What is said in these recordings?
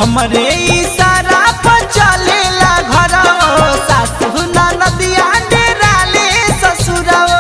हमरे इशारा पर चलेला घर सासु नदिया डेराले ससुरवा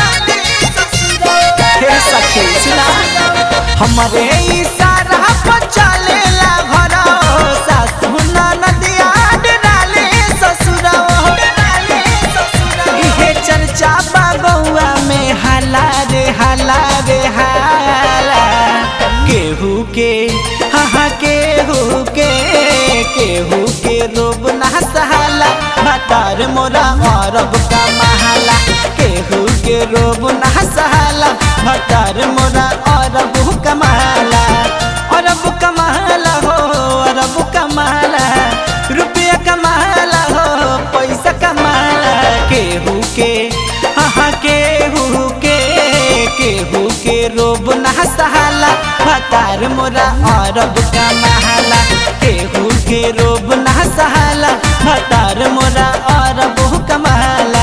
हे सखी सुना हमरे इशारा पर चलेला घर सासु नदिया डेराले ससुरवा इहे चर्चा बागौआ में हाला रे हाला रे हाला केहू के हाँ केहू के केहू के रोब ना सहाला भतार मोरा अरब का महाला केहू के रोब ना सहाला भतार मोरा अरब का महाला अरब का महाला हो अरब का महाला रुपया कमाला हो पैसा कमाला केहू के हाँ केहू के केहू के रोब ना सहाला भतार मोरा अरब का महाला केहू के रोब ना सहाला भतार मोरा अरब का महाला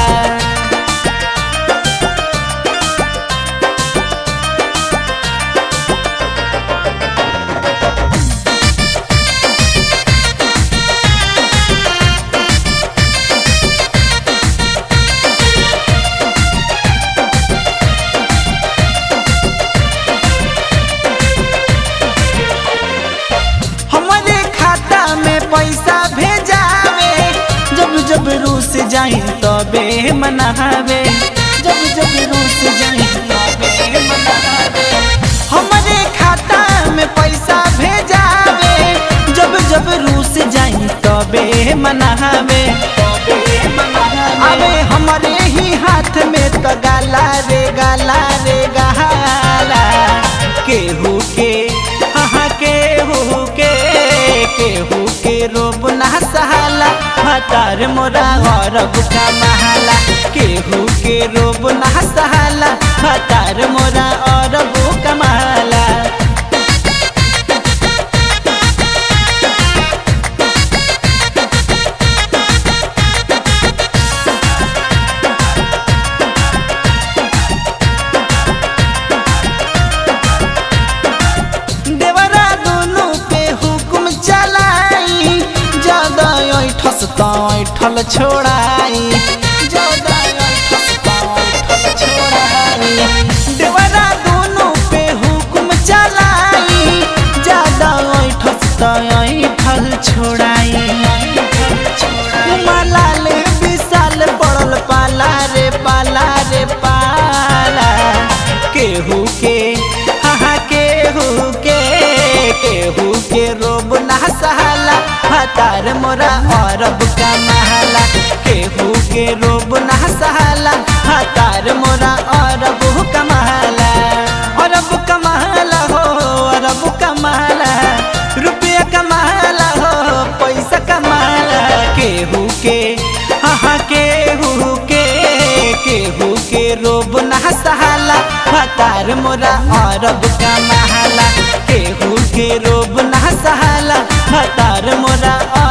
हमारे खाता में पैसा भेजावे जब जब रूस जाई तबे मनावे जब जब रूस जाई तबे मनावे हमारे खाता में पैसा भेजावे जब जब रूस जाई तबे मनावे अबे हमारे ही हाथ में तो गाला रे गाला रे गाला केहू के हाँ केहू के केहू के रोब ना सहाला भतार मोरा अरब का महाला केहू के रोब ना सहाला भतार मोरा अरब का महाला देवरा दोनों पे हुकुम चलाई ज्यादा ऐठस त ऐठल छोड़ाई ज्यादा ऐठस त ऐठल छोड़ाई देवरा दोनों पे हुकुम चलाई ज्यादा ऐठस त ऐठल छोड़ाई मलाल विशाल पड़ल पाला रे पाला रे पाला केहू के हाँ केहू के केहू के रोब ना सहाला भतार मोरा अरब का महाला केहू के रोब ना सहाला भतार मोरा अरब का महाला अरब का महाला हो अरब का महाला रुपया कमाला हो पैसा कमाला केहू के हाँ केहू के केहू के रोब ना सहाला भतार मोरा अरब का महाला केहू के रोब ना सहाला भतार मोरा